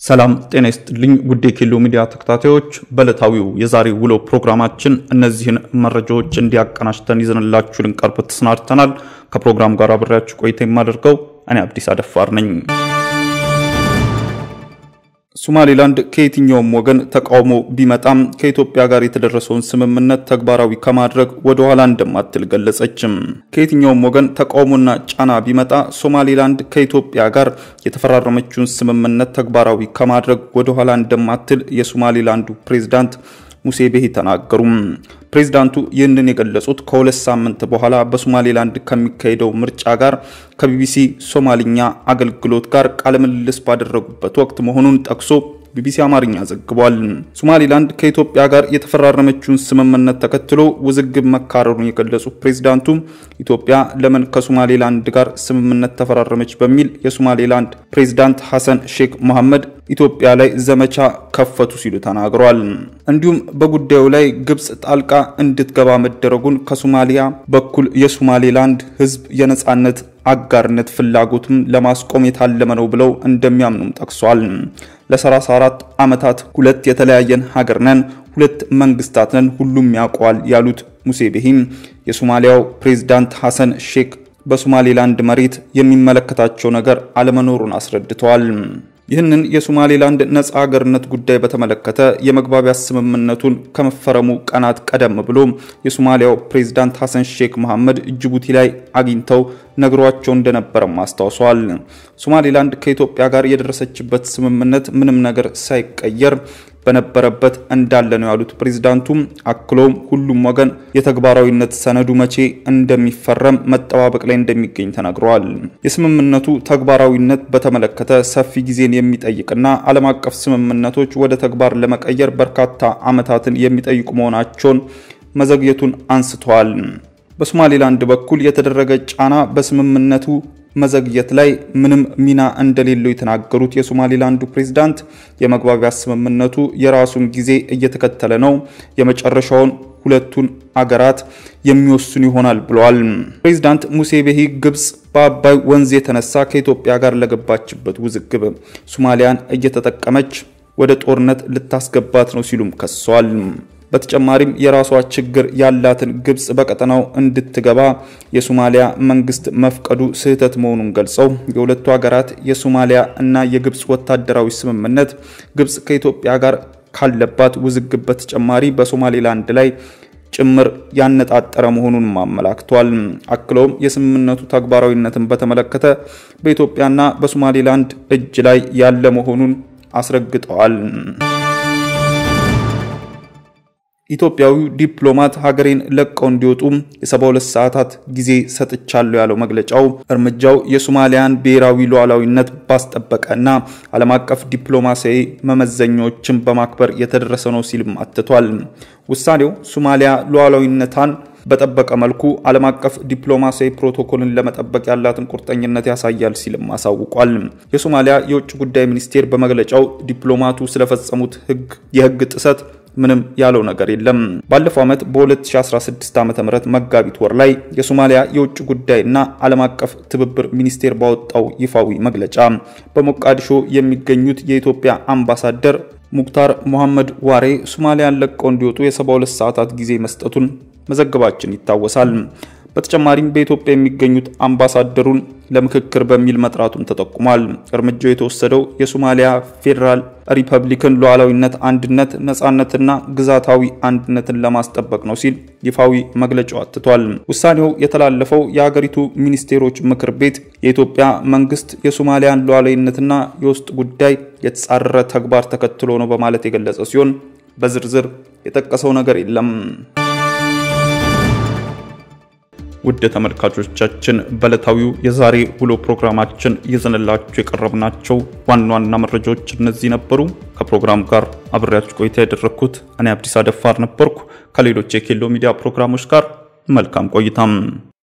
ሰላም ጤና ይስጥልኝ ውድ የኬሎ ሚዲያ ተከታታዮች፣ በዕለታዊው የዛሬ ውሎ ፕሮግራማችን እነዚህን መረጃዎች እንዲያቀናጅተን ይዘንላችሁ ልንቀርብ ተሰናድተናል። ከፕሮግራም ጋር አብሬያችሁ ቆይታ የማደርገው እኔ አብዲስ አደፋር ነኝ። ሶማሌላንድ ከየትኛውም ወገን ተቃውሞ ቢመጣም ከኢትዮጵያ ጋር የተደረሰውን ስምምነት ተግባራዊ ከማድረግ ወደ ኋላ እንደማትል ገለጸችም። ከየትኛውም ወገን ተቃውሞና ጫና ቢመጣ ሶማሌላንድ ከኢትዮጵያ ጋር የተፈራረመችውን ስምምነት ተግባራዊ ከማድረግ ወደ ኋላ እንደማትል የሶማሌላንዱ ፕሬዝዳንት ሙሴ ቤሂ ተናገሩም። ፕሬዝዳንቱ ይህንን የገለጹት ከሁለት ሳምንት በኋላ በሶማሌላንድ ከሚካሄደው ምርጫ ጋር ከቢቢሲ ሶማልኛ አገልግሎት ጋር ቃለ ምልልስ ባደረጉበት ወቅት መሆኑን ጠቅሶ ቢቢሲ አማርኛ ዘግቧል። ሶማሌላንድ ከኢትዮጵያ ጋር የተፈራረመችውን ስምምነት ተከትሎ ውዝግብ መካረሩን የገለጹት ፕሬዝዳንቱ ኢትዮጵያ ለምን ከሶማሌላንድ ጋር ስምምነት ተፈራረመች በሚል የሶማሌላንድ ፕሬዝዳንት ሐሰን ሼክ መሐመድ ኢትዮጵያ ላይ ዘመቻ ከፈቱ ሲሉ ተናግረዋል። እንዲሁም በጉዳዩ ላይ ግብጽ ጣልቃ እንድትገባ መደረጉን ከሶማሊያ በኩል የሶማሌላንድ ሕዝብ የነጻነት አጋርነት ፍላጎትም ለማስቆም የታለመ ነው ብለው እንደሚያምኑም ጠቅሷል። ለ34 ዓመታት ሁለት የተለያየን ሀገር ነን፣ ሁለት መንግስታት ነን፣ ሁሉም ያውቀዋል ያሉት ሙሴ ቤሂም የሶማሊያው ፕሬዝዳንት ሐሰን ሼክ በሶማሌላንድ መሬት የሚመለከታቸው ነገር አለመኖሩን አስረድተዋል። ይህንን የሶማሌላንድ ነጻ ሀገርነት ጉዳይ በተመለከተ የመግባቢያ ስምምነቱን ከመፈረሙ ቀናት ቀደም ብሎ የሶማሊያው ፕሬዝዳንት ሐሰን ሼክ መሐመድ ጅቡቲ ላይ አግኝተው ነግሯቸው እንደነበረም አስታውሷል። ሶማሌላንድ ከኢትዮጵያ ጋር የደረሰችበት ስምምነት ምንም ነገር ሳይቀየር በነበረበት እንዳለ ነው ያሉት ፕሬዝዳንቱ አክሎም ሁሉም ወገን የተግባራዊነት ሰነዱ መቼ እንደሚፈረም መጠባበቅ ላይ እንደሚገኝ ተናግረዋል። የስምምነቱ ተግባራዊነት በተመለከተ ሰፊ ጊዜን የሚጠይቅና ዓለም አቀፍ ስምምነቶች ወደ ተግባር ለመቀየር በርካታ ዓመታትን የሚጠይቁ መሆናቸውን መዘግየቱን አንስተዋል። በሶማሌላንድ በኩል የተደረገ ጫና በስምምነቱ መዘግየት ላይ ምንም ሚና እንደሌለው የተናገሩት የሶማሌላንዱ ፕሬዝዳንት የመግባቢያ ስምምነቱ የራሱን ጊዜ እየተከተለ ነው፣ የመጨረሻውን ሁለቱን አገራት የሚወስኑ ይሆናል ብለዋል። ፕሬዝዳንት ሙሴ ቤሂ ግብጽ በአባይ ወንዝ የተነሳ ከኢትዮጵያ ጋር ለገባችበት ውዝግብ ሶማሊያን እየተጠቀመች ወደ ጦርነት ልታስገባት ነው ሲሉም ከሰዋል። በተጨማሪም የራሷ ችግር ያላትን ግብጽ በቀጠናው እንድትገባ የሶማሊያ መንግስት መፍቀዱ ስህተት መሆኑን ገልጸው የሁለቱ ሀገራት የሶማሊያ እና የግብጽ ወታደራዊ ስምምነት ግብጽ ከኢትዮጵያ ጋር ካለባት ውዝግብ በተጨማሪ በሶማሌላንድ ላይ ጭምር ያነጣጠረ መሆኑን አመላክቷል። አክለውም የስምምነቱ ተግባራዊነትን በተመለከተ በኢትዮጵያና በሶማሌላንድ እጅ ላይ ያለ መሆኑን አስረግጠዋል። ኢትዮጵያዊው ዲፕሎማት ሀገሬን ለቀው እንዲወጡ የ72 ሰዓታት ጊዜ ሰጥቻለሁ ያለው መግለጫው እርምጃው የሶማሊያን ብሔራዊ ሉዓላዊነት ባስጠበቀ እና ዓለም አቀፍ ዲፕሎማሲያዊ መመዘኛዎችን በማክበር የተደረሰ ነው ሲልም አትቷል። ውሳኔው ሶማሊያ ሉዓላዊነቷን በጠበቀ መልኩ ዓለም አቀፍ ዲፕሎማሲያዊ ፕሮቶኮልን ለመጠበቅ ያላትን ቁርጠኝነት ያሳያል ሲልም አሳውቋል። የሶማሊያ የውጭ ጉዳይ ሚኒስቴር በመግለጫው ዲፕሎማቱ ስለፈጸሙት ሕግ የሕግ ጥሰት ምንም ያለው ነገር የለም። ባለፈው ዓመት በ2016 ዓ.ም መጋቢት ወር ላይ የሶማሊያ የውጭ ጉዳይና ዓለም አቀፍ ትብብር ሚኒስቴር ባወጣው ይፋዊ መግለጫ በሞቃዲሾ የሚገኙት የኢትዮጵያ አምባሳደር ሙክታር ሞሐመድ ዋሬ ሶማሊያን ለቀው እንዲወጡ የ72 ሰዓታት ጊዜ መስጠቱን መዘገባችን ይታወሳል። በተጨማሪም በኢትዮጵያ የሚገኙት አምባሳደሩን ለምክክር በሚል መጥራቱን ተጠቁሟል። እርምጃው የተወሰደው የሶማሊያ ፌዴራል ሪፐብሊክን ሉዓላዊነት፣ አንድነት፣ ነጻነትና ግዛታዊ አንድነትን ለማስጠበቅ ነው ሲል ይፋዊ መግለጫው አትቷል። ውሳኔው የተላለፈው የሀገሪቱ ሚኒስቴሮች ምክር ቤት የኢትዮጵያ መንግስት የሶማሊያን ሉዓላዊነትና የውስጥ ጉዳይ የተጻረረ ተግባር ተከትሎ ነው በማለት የገለጸ ሲሆን በዝርዝር የጠቀሰው ነገር የለም። ውድ ተመልካቾቻችን በዕለታዊው የዛሬ ውሎ ፕሮግራማችን ይዘንላችሁ የቀረብናቸው ዋና ዋና መረጃዎች እነዚህ ነበሩ። ከፕሮግራም ጋር አብሬያችሁ ቆይታ ያደረግኩት እኔ አብዲስ አደፋር ነበርኩ። ከሌሎች የኬሎ ሚዲያ ፕሮግራሞች ጋር መልካም ቆይታም